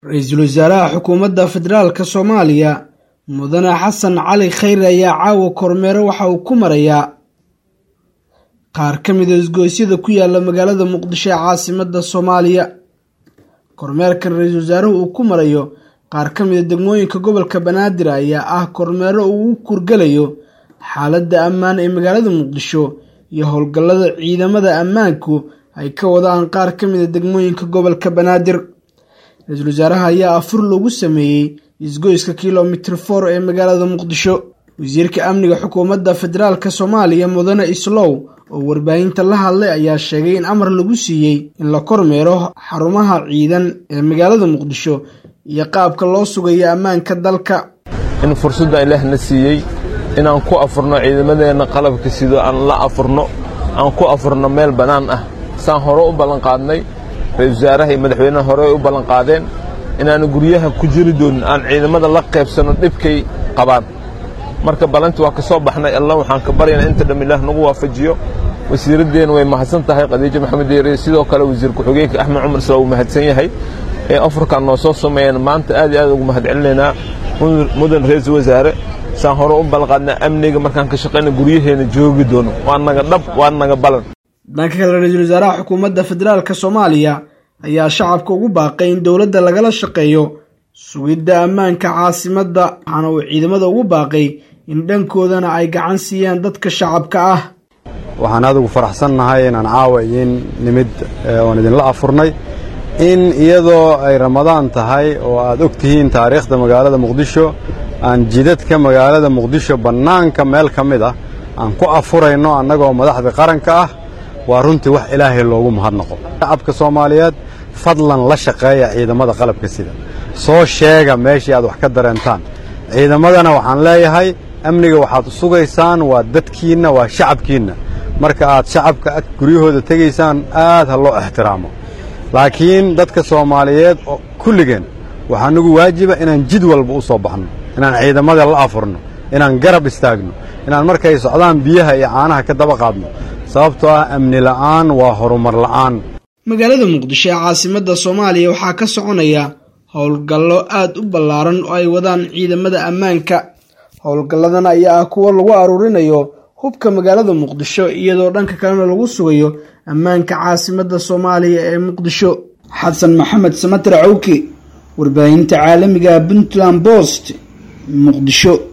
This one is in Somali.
ra-iisul wasaaraha xukuumadda federaalka soomaaliya mudane xasan cali khayre ayaa caawa kormeero waxa uu ku marayaa qaar ka mida isgoysyada ku yaala magaalada muqdisho ee caasimadda soomaaliya kormeerkan ra-iisul wasaaruhu uu ku marayo qaar ka mida degmooyinka gobolka banaadir ayaa ah kormeero uu u kurgalayo xaaladda ammaan ee magaalada muqdisho iyo howlgallada ciidamada ammaanku ay ka wadaan qaar ka mida degmooyinka gobolka banaadir ra-iisul wasaaraha ayaa afur lagu sameeyey isgoyska kilomitr for ee magaalada muqdisho wasiirka amniga xukuumadda federaalka soomaaliya mudane islow oo warbaahinta la hadlay ayaa sheegay in amar lagu siiyey in la kormeero xarumaha ciidan ee magaalada muqdisho iyo qaabka loo sugayo ammaanka dalka in fursadda ilaahna siiyey inaan ku afurno ciidamadeenna qalabka sido aan la afurno aan ku afurno meel bannaan ah saan hore u ballanqaadnay ra-isul wasaaraha iyo madaxweynaha hore ay u ballanqaadeen inaanu guryaha ku jiri doonin aan ciidamada la qaybsanno dhibkay qabaan marka ballanti waa ka soo baxnay alla waxaan ka baryaynaa inta dham ilaah nagu waafajiyo wasiiraddeena way mahadsan tahay khadiijo maxamed deeriye sidoo kale wasiir ku-xigeenka axmed cumar isla uu mahadsan yahay ee afurkan noo soo sameeyeen maanta aad iyo aad ugu mahad celinaynaa mudan ra-iisul wasaare saan hore u ballanqaadnaa amniga markaan ka shaqayna guryaheena joogi doono waa naga dhab waa naga balan dhanka kale ra-iisul wasaaraha xukuumadda federaalka soomaaliya ayaa shacabka ugu baaqay in dowladda lagala shaqeeyo sugidda ammaanka caasimadda waxaana uu ciidamada ugu baaqay in dhankoodana ay gacan siiyaan dadka shacabka ah waxaan aad ugu faraxsannahay inaan caawa idiin nimid oon idinla afurnay in iyadoo ay ramadaan tahay oo aad og tihiin taariikhda magaalada muqdisho aan jidadka magaalada muqdisho bannaanka meel ka mid ah aan ku afurayno annagoo madaxda qaranka ah waa runtii wax ilaahay loogu mahadnaqo shacabka soomaaliyeed fadlan la shaqeeya ciidamada qalabka sida soo sheega meeshii aad wax ka dareentaan ciidamadana waxaan leeyahay amniga waxaad sugaysaan waa dadkiinna waa shacabkiinna marka aad shacabka guryahooda tegaysaan aad ha loo ixtiraamo laakiin dadka soomaaliyeed oo kulligeen waxaa nagu waajiba inaan jid walba u soo baxno inaan ciidamada la afurno inaan garab istaagno inaan markay socdaan biyaha iyo caanaha ka daba qaadno sababtoo ah amni la'aan waa horumar la'aan magaalada muqdisho ee caasimadda soomaaliya waxaa ka soconaya howlgallo aad u ballaaran oo ay wadaan ciidamada ammaanka howlgalladan ayaa ah kuwo lagu aruurinayo hubka magaalada muqdisho iyadoo dhanka kalena lagu sugayo ammaanka caasimadda soomaaliya ee muqdisho xasan maxamed samater cawki warbaahinta caalamiga puntland bost muqdisho